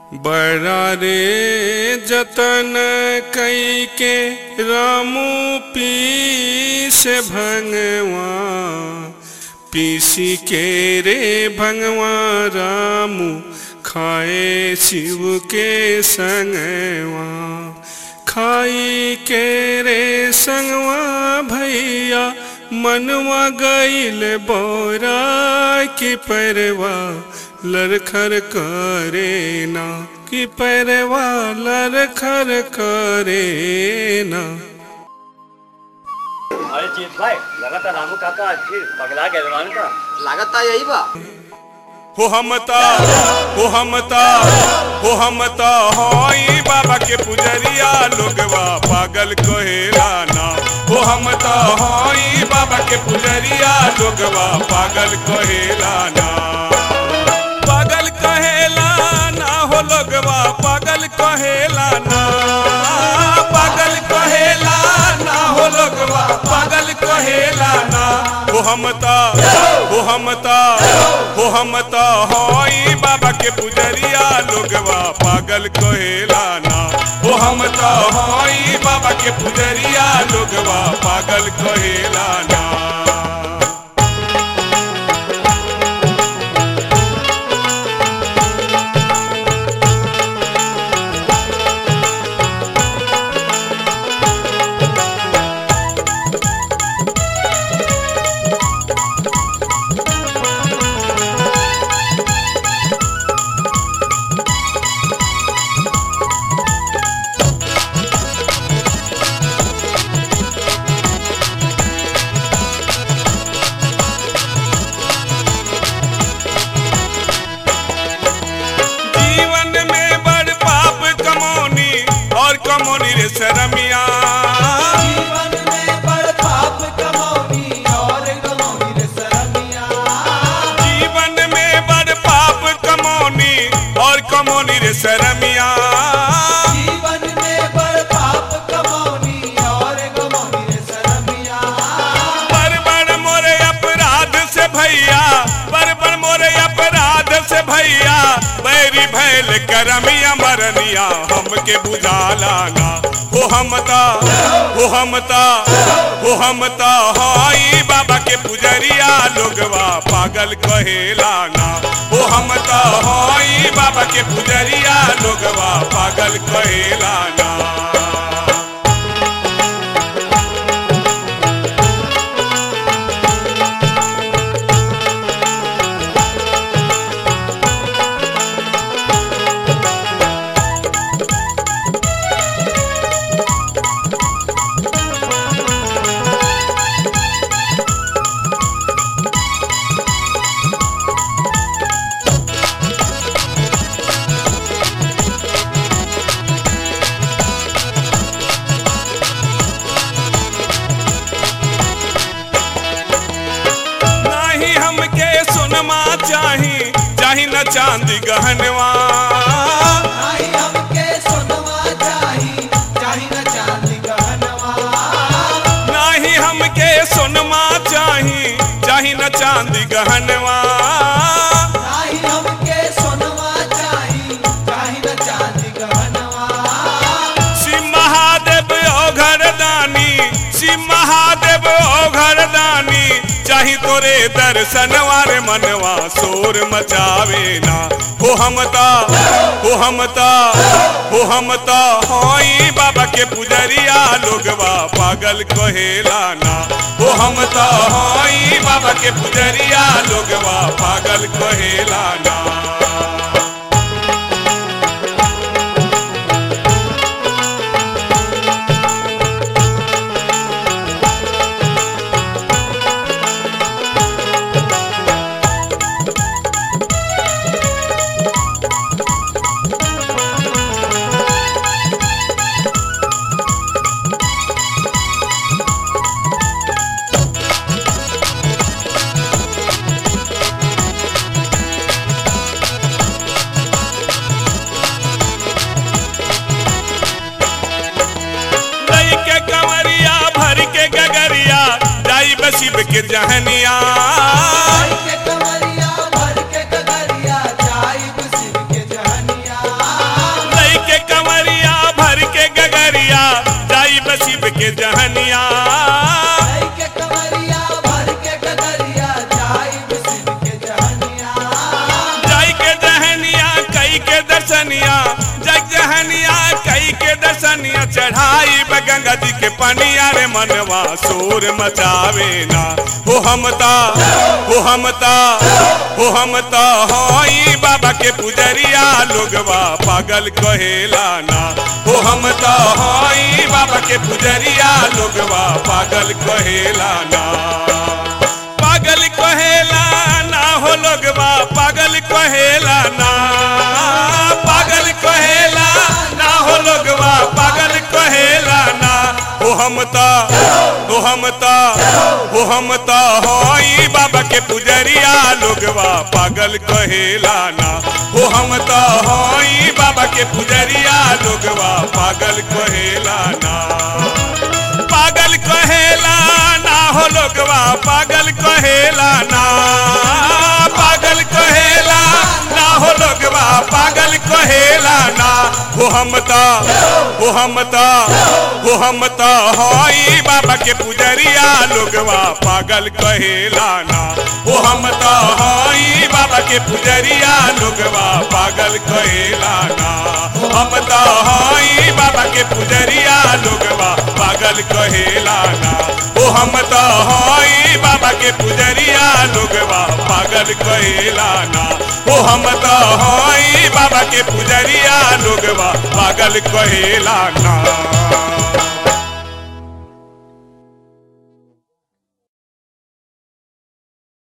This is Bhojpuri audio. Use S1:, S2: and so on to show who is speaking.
S1: बड़ा रे जतन कई के रामू पीस भंगवा पीसी के रे भंगवा रामू खाए शिव के संगवा खाई के रे संगवा भैया मनवा गईल बोरा की परवा लरखर करे ना कि परवा लरखर करे ना
S2: अरे जीत भाई लगातार रामू काका आज फिर पगला गए जवान का
S3: लागता यही बा
S1: हो हमता हो हमता हो हमता होई बाबा के पुजरिया लोगवा पागल कहेला ना हो हमता होई बाबा के पुजरिया लोगवा पागल कहेला ना पागल कहेला ना हो लोगवा पागल कहेला ना पागल कहेला ना हो लोगवा पागल कहेला ना हो हमता हो हमता हो हमता होई बाबा के पुजरिया लोगवा पागल कहेला ना हो हमता होई बाबा के पुजरिया लोगवा पागल कहेला ना जीवन में बड़ पाप कमौनी और कमौनी रे शरमिया
S3: जीवन में बड़ पाप कमौनी और कमौनी रे सरमिया
S1: जीवन में बड़ पाप कमौनी और कमौनी रे शरमिया
S3: जीवन में बड़ पाप कमौनी और कमौनी रे सरमिया
S1: बड़ बड़ मोरे अपराध से भैया बड़ बड़ मोरे अपराध से भैया बैरी भैल करमिया मरनिया हमके बुझाला ना हो हमता हो हमता हो हमता हाई बाबा के पुजरिया लोगवा पागल कहेला ना हो हमता हाई बाबा के पुजरिया लोगवा पागल कहेला ना नाही हमके सुनमा चाही चाही न चांदी गहनवा
S3: नाही हमके सोनवा चाही चाही न चांदी गहनवा
S1: नाही हमके सुनमा चाही चाही न चांदी गहनवा
S3: नाही हमके सोनवा चाही चाही न चांदी गहनवा
S1: शिव महादेव ओ घरदानी शिव महादेव ओ घरदानी चाही तोरे दर्शनवा रे मनवा शोर मचावे ना हो हमता हो हमता हो हमता होई बाबा के पुजरिया लोगवा पागल कहेला ना हो हमता होई बाबा के पुजरिया लोगवा पागल कहेला ना लई के कंवरिया भर के गगरिया जाई बसिब के जहनिया
S3: चाय के कमरिया भर के गगरिया चाय शिव के जहनिया
S1: के जहनिया
S3: आई के कमरिया भर के गगरिया जाई बिसिन के जहनिया
S1: जाई के जहनिया कई के दर्शनिया जग जहनिया कई के दर्शनिया चढ़ाई ब गंगा जी के पनिया रे मनवा शोर मचावे ना हो हमता हो हमता हो हमता होई बाबा के पुजरिया लोगवा पागल कहेला ना हो हमता होई बाबा के पुजरिया लोगवा पागल कहेला ना पागल कहेला ना हो लोगवा पागल कहेला ना पागल कहेला ना हो लोगवा पागल कहेला ना हो हमता हो हमता हो हमता होई बाबा के पुजरिया लोगवा पागल कहेला ना हो हमता होई बाबा के पुजरिया लोगवा पागल कहेला ना पागल कहेला ना हो लोगवा पागल कहेला ना पागल कहेला ना हो लोगवा पागल कहेला ना हो हमता हो हमता हो हमता होई बाबा के पुजरिया लोगवा पागल कहेला ना हो हमता होई बाबा के पुजरिया लोगवा पागल कहेला ना हमता होई बाबा के पुजरिया लोगवा पागल कहेला ना ओ हम तो होई बाबा के पुजरिया लोगवा पागल कहेला ना ओ हम तो होई बाबा के पुजरिया लोगवा पागल कहेला ना